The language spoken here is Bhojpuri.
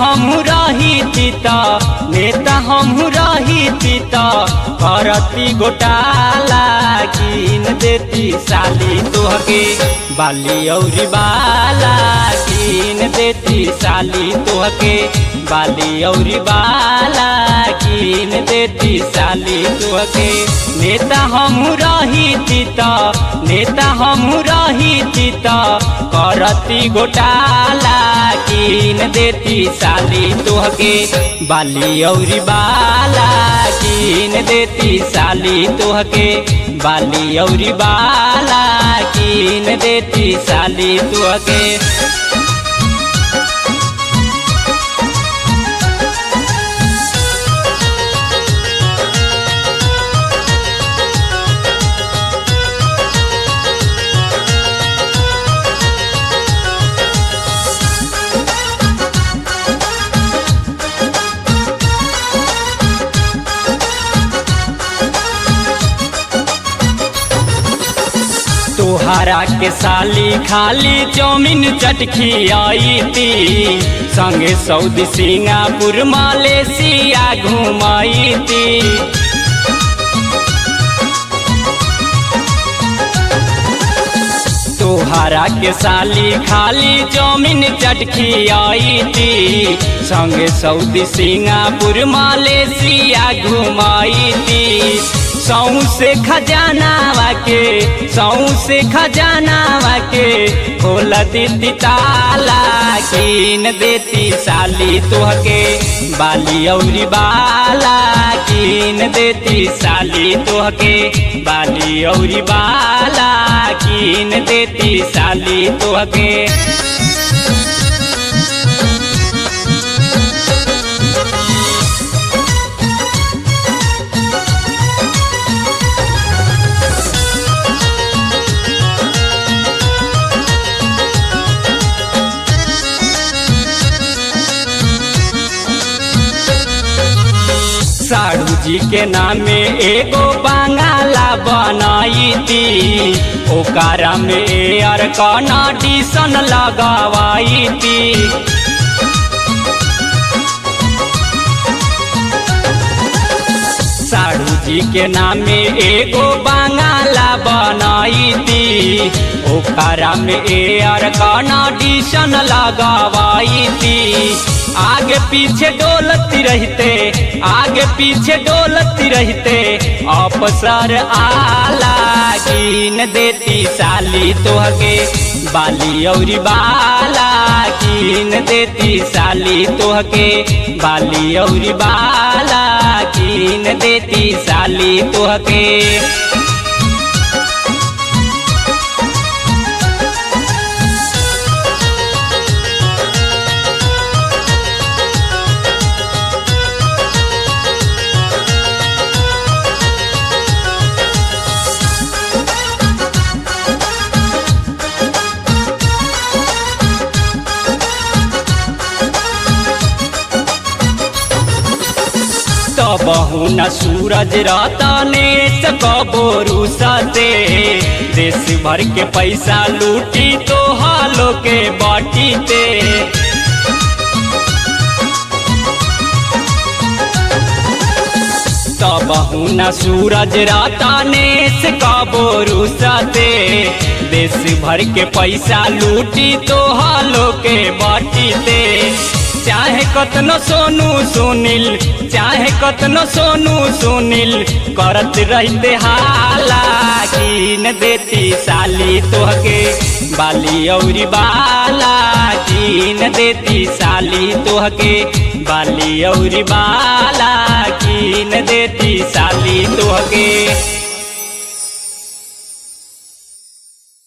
हमहू रही त नेता हमहू रही त करती घोटाला कीन देती साली तोहके बाली औरी बाला कीन देती साली तोहके बाली औरी बाला कीन देती साली तोहके नेता हमहू रही त नेता हमहू रही त करती घोटाला कीन देती साली तोहके बाली औरी बाला कीन देती साली तोहके बाली औरी बाला कीन देती साली तोहके तोहरा के साली खाली चौमिन चटखी आई थी संगे सऊदी सिंगापुर मलेशिया घुमाई थी तोहरा के साली खाली चौमिन चटखी आई थी संगे सऊदी सिंगापुर मलेशिया घुमाई थी सौ से खजानावा के सौ से खजानावा के खोल देती ताला कीन देती साली तोहके बाली औरी बाला कीन देती साली तोहके बाली औरी बाला कीन देती साली तोहके साड़ू जी के नामे एगो बंगाला बनाई थी ओकरा में एयर कंडीशन लगवाई थी साड़ू जी के नामे एगो बंगाला बनाई थी ओकरा में एयर कंडीशन लगवाई थी आगे पीछे डोलती रहते आगे पीछे डोलती रहते अफसर आला कीन देती साली तोहके बाली औरी बाला कीन देती साली तोहके बाली औरी बाला कीन देती साली तोहके बहु न सूरज रतने कबोरू सते देश भर के पैसा लूटी तो हालो के बाटी ते बहु न सूरज रतने कबोरू सते देश भर के पैसा लूटी तो हालो के बाटी ते चाहे कतनो सोनू सुनील चाहे कतनो सोनू सुनील करत रहते हाला कीन देती साली तोहके बाली औरी बाला कीन देती साली तोहके बाली औरी बाला कीन देती साली तोहके